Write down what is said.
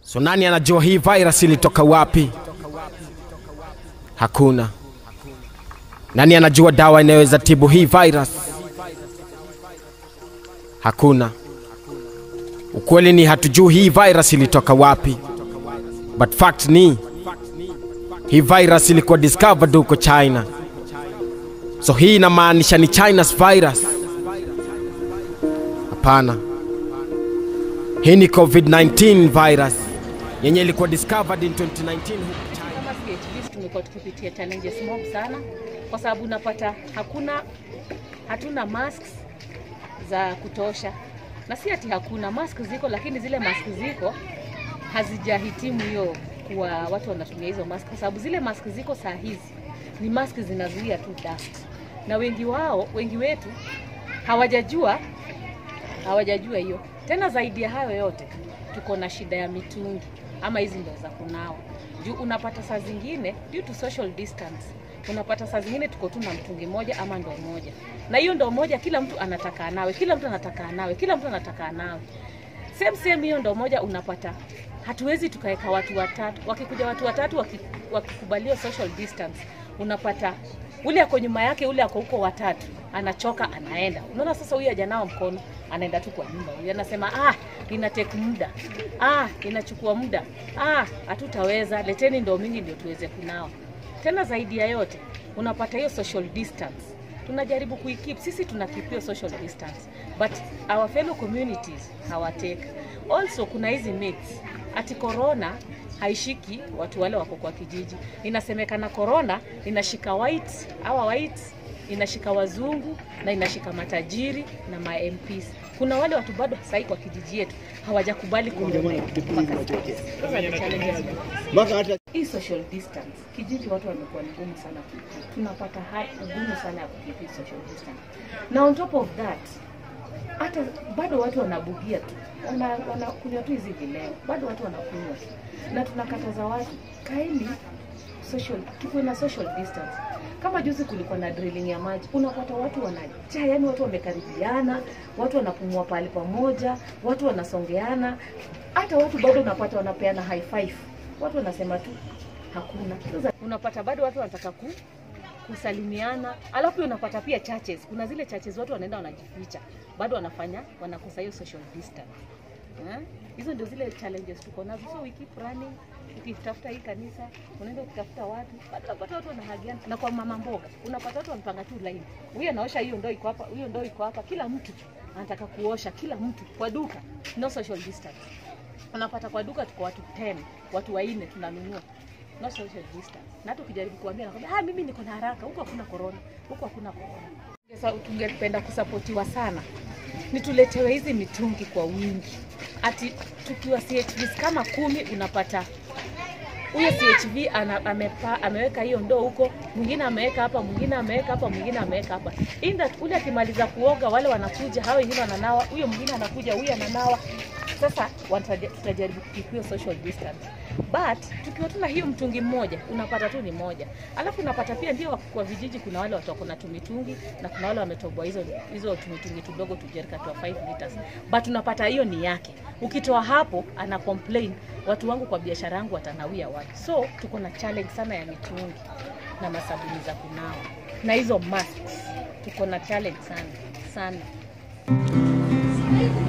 So nani anajua hii virus ilitoka wapi? Hakuna. Nani anajua dawa inayoweza tibu hii virus? Hakuna. Ukweli ni hatujui hii virus ilitoka wapi, but fact ni hii virus ilikuwa discovered huko China. So hii inamaanisha ni China's virus? Hapana, hii ni COVID-19 virus yenye ilikuwa discovered in 2019 huko China. Kama CHVs tumekuwa tukipitia challenges mob sana, kwa sababu unapata hakuna hatuna masks za kutosha, na si ati hakuna mask ziko, lakini zile mask ziko hazijahitimu hiyo kuwa watu wanatumia hizo mask, kwa sababu zile mask ziko saa hizi ni mask zinazuia tu dust, na wengi wao wengi wetu hawajajua hawajajua hiyo. Tena zaidi ya hayo yote, tuko na shida ya mitungi ama hizi ndoo za kunawa juu unapata saa zingine due to social distance unapata saa zingine tuko tu na mtungi moja ama ndoo moja, na hiyo ndoo moja kila mtu anataka anawe, kila mtu anataka anawe, kila mtu anataka anawe same same. Hiyo ndoo moja unapata, hatuwezi tukaweka watu watatu. Wakikuja watu watatu waki- wakikubalia social distance, unapata ule ako nyuma yake, ule ako huko watatu, anachoka anaenda. Unaona sasa, huyu hajanawa mkono, anaenda tu kwa nyumba. Huyu anasema ah, ina take muda, ah, inachukua muda, ah, hatutaweza, leteni ndoo mingi ndio tuweze kunawa. Tena zaidi ya yote, unapata hiyo social distance tunajaribu kuikeep sisi tuna keep hiyo social distance but our fellow communities hawatake also kuna hizi myths ati corona haishiki watu wale wako kwa kijiji inasemekana corona inashika white awa white inashika wazungu na inashika matajiri na ma MPs kuna wale watu bado sahii kwa kijiji yetu hawajakubali corona mpaka sasa. Those are the challenges mpaka hata hii social distance kijiji watu wamekuwa ni ngumu sana ku- tunapata hali ngumu sana ya kukeep hii social distance na on top of that hata bado watu wanabugia tu wana- wanakunywa tu hizi vileo bado watu wanakunywa tu na tunakataza watu kaeni social tukuwe na social distance kama juzi kulikuwa na drilling ya maji unapata watu wanajaa yani watu wamekaribiana watu wanapumua pahali pamoja watu wanasongeana hata watu bado unapata wanapeana high five watu wanasema tu hakuna sasa unapata bado watu wanataka ku kusalimiana alafu pia unapata pia churches kuna zile churches watu wanaenda wanajificha bado wanafanya wanakosa hiyo social distance Eh? hizo ndio zile challenges tuko nazo so we keep running ukitafuta hii kanisa unaenda ukitafuta watu bado unapata watu wanahagiana na kwa mama mboga unapata watu wanapanga tu line huyu anaosha hiyo ndoo iko hapa huyo ndoo iko hapa kila mtu anataka kuosha kila mtu kwa duka no social distance unapata kwa duka tuko watu 10 watu wanne tunanunua no social distance na hata ukijaribu kuambia nakwambia ah mimi niko na haraka huko hakuna corona huko hakuna corona sasa tungependa kusapotiwa sana ni tuletewe hizi mitungi kwa wingi ati tukiwa CHVs kama kumi unapata huyo CHV ana, amepa, ameweka hiyo ndoo huko, mwingine ameweka hapa, mwingine ameweka hapa, mwingine ameweka hapa. Inda ule akimaliza kuoga, wale wanakuja, hao wengine wananawa, huyo mwingine anakuja, huyu ananawa. Sasa wataja- tutajaribu kukeep hiyo social distance, but tukiwa tuna hiyo mtungi mmoja, unapata tu ni moja, alafu unapata pia ndio kwa vijiji kuna wale watu wako na tumitungi na kuna wale wametoboa hizo hizo tumitungi tudogo tujerika twa 5 liters, but unapata hiyo ni yake. Ukitoa hapo ana complain, watu wangu kwa biashara yangu watanawia wapi? So tuko na challenge sana ya mitungi na masabuni za kunawa na hizo masks, tuko na challenge sana sana.